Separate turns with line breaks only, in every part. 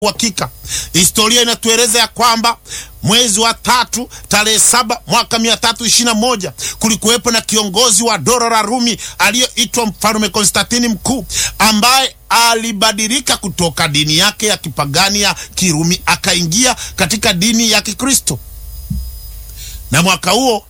uhakika. Historia inatueleza ya kwamba mwezi wa tatu tarehe saba mwaka mia tatu ishirini na moja kulikuwepo na kiongozi wa dola la Rumi aliyoitwa mfalume Konstantini Mkuu ambaye alibadilika kutoka dini yake ya kipagani ya Kirumi akaingia katika dini ya Kikristo, na mwaka huo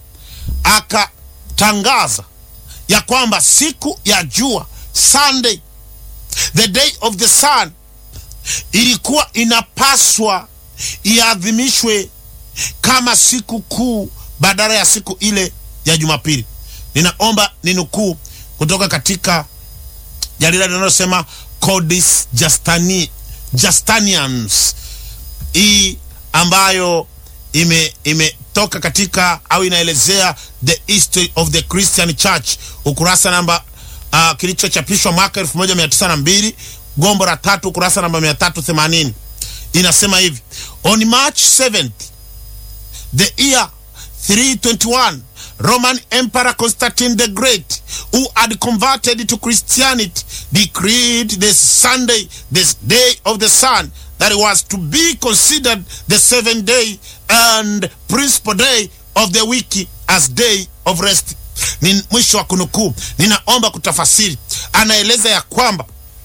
akatangaza ya kwamba siku ya jua Sunday, the day of the sun ilikuwa inapaswa iadhimishwe kama siku kuu badala ya siku ile ya Jumapili. Ninaomba ninukuu kutoka katika jarida linalosema Codis Justani, Justinians hii ambayo ime imetoka katika au inaelezea the history of the Christian Church, ukurasa namba uh, kilichochapishwa mwaka 1902 gombo la tatu ukurasa namba 380 inasema hivi: on March 7th the year 321 Roman Emperor Constantine the Great who had converted to Christianity decreed the Sunday the day of the sun that was to be considered the seventh day and principal day of the week as day of rest. Ni mwisho wa kunukuu. Ninaomba kutafasiri. Anaeleza ya kwamba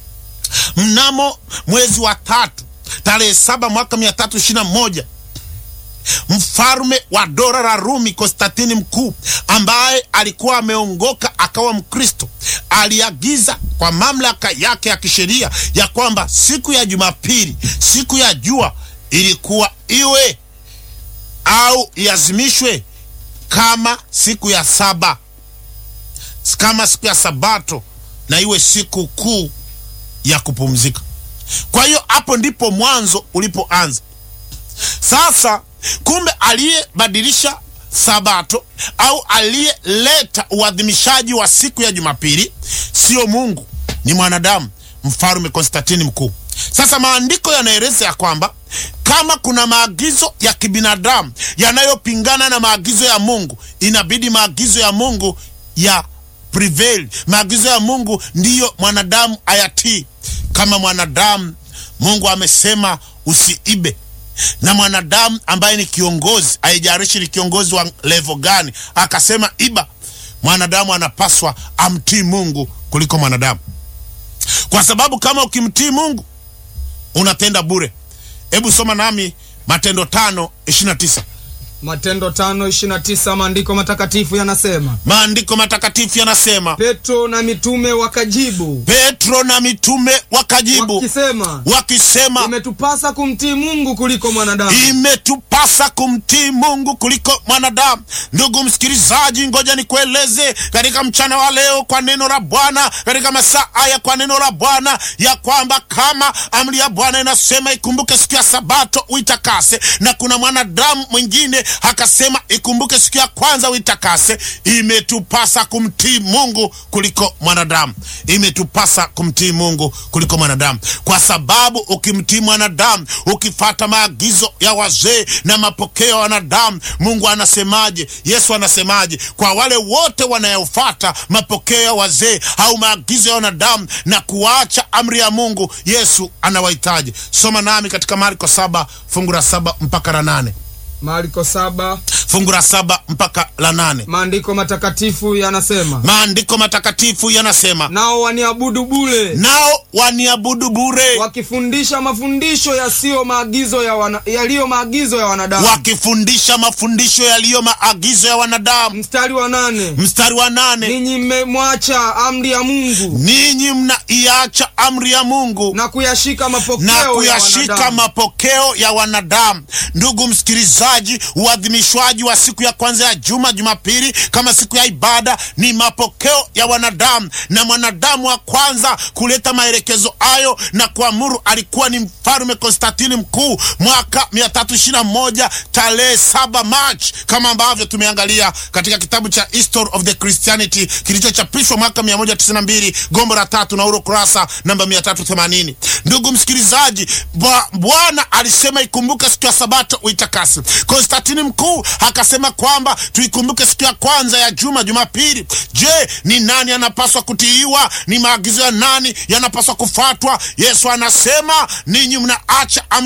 mnamo mwezi wa tatu tarehe saba mwaka mia tatu ishirini na moja mfalme wa dola la Rumi Konstantini Mkuu ambaye alikuwa ameongoka akawa Mkristo aliagiza kwa mamlaka yake ya kisheria ya kwamba siku ya Jumapili, siku ya jua, ilikuwa iwe au iazimishwe kama siku ya saba, kama siku ya Sabato, na iwe siku kuu ya kupumzika. Kwa hiyo hapo ndipo mwanzo ulipoanza. Sasa kumbe aliyebadilisha Sabato au aliyeleta uadhimishaji wa siku ya Jumapili sio Mungu, ni mwanadamu, mfalme Konstantini Mkuu. Sasa maandiko yanaeleza ya kwamba kama kuna maagizo ya kibinadamu yanayopingana na maagizo ya Mungu, inabidi maagizo ya Mungu ya prevail. Maagizo ya Mungu ndiyo mwanadamu ayatii. Kama mwanadamu, Mungu amesema usiibe na mwanadamu ambaye ni kiongozi, haijalishi ni kiongozi wa levo gani, akasema iba, mwanadamu anapaswa amtii Mungu kuliko mwanadamu, kwa sababu kama ukimtii Mungu unatenda bure. Hebu soma nami Matendo tano ishirini na tisa.
Matendo tano ishirini na tisa maandiko matakatifu yanasema,
Maandiko matakatifu yanasema,
Petro na mitume wakajibu
Petro na mitume wakajibu
wakisema,
wakisema
imetupasa kumtii Mungu kuliko mwanadamu.
imetupasa kumtii Mungu kuliko mwanadamu. Ndugu msikilizaji, ngoja nikueleze katika mchana wa leo kwa neno la Bwana, katika masaa haya kwa neno la Bwana, ya kwamba kama amri ya Bwana inasema ikumbuke siku ya Sabato uitakase, na kuna mwanadamu mwingine akasema ikumbuke siku ya kwanza uitakase, imetupasa kumtii Mungu kuliko mwanadamu. Imetupasa kumtii Mungu kuliko mwanadamu, kwa sababu ukimtii mwanadamu, ukifata maagizo ya wazee na mapokeo ya wanadamu, Mungu anasemaje? Yesu anasemaje? Kwa wale wote wanayofata mapokeo ya wazee au maagizo ya wanadamu na kuacha amri ya Mungu, Yesu anawahitaji. Soma nami katika Marko saba fungu la saba mpaka la nane
Marko saba
fungu la saba mpaka la nane
maandiko matakatifu yanasema,
Maandiko matakatifu yanasema,
nao waniabudu bure
nao waniabudu bure,
wakifundisha mafundisho yasiyo maagizo ya wana, yaliyo maagizo ya wanadamu.
wakifundisha mafundisho yaliyo maagizo ya wanadamu.
Mstari wa nane
Mstari wa nane
ninyi mmemwacha amri ya Mungu
ninyi mnaiacha amri ya Mungu
na kuyashika mapokeo
na
ya
kuyashika
wanadamu.
mapokeo ya wanadamu. Ndugu msikilizaji, uadhimishwaji wa siku ya kwanza ya juma, Jumapili, kama siku ya ibada ni mapokeo ya wanadamu, na mwanadamu wa kwanza kuleta maelekezo hayo na kuamuru alikuwa ni mfalme Konstantini Mkuu mwaka 321 tarehe 7 March, kama ambavyo tumeangalia katika kitabu cha History of the Christianity kilichochapishwa mwaka 192 gombo la tatu na uro kurasa namba 380. Ndugu msikilizaji, Bwa- Bwana alisema ikumbuke siku ya Sabato uitakase. Konstantini Mkuu akasema kwamba tuikumbuke siku ya kwanza ya juma, Jumapili. Je, ni nani anapaswa kutiiwa? Ni maagizo ya nani yanapaswa kufuatwa? Yesu anasema ninyi mnaacha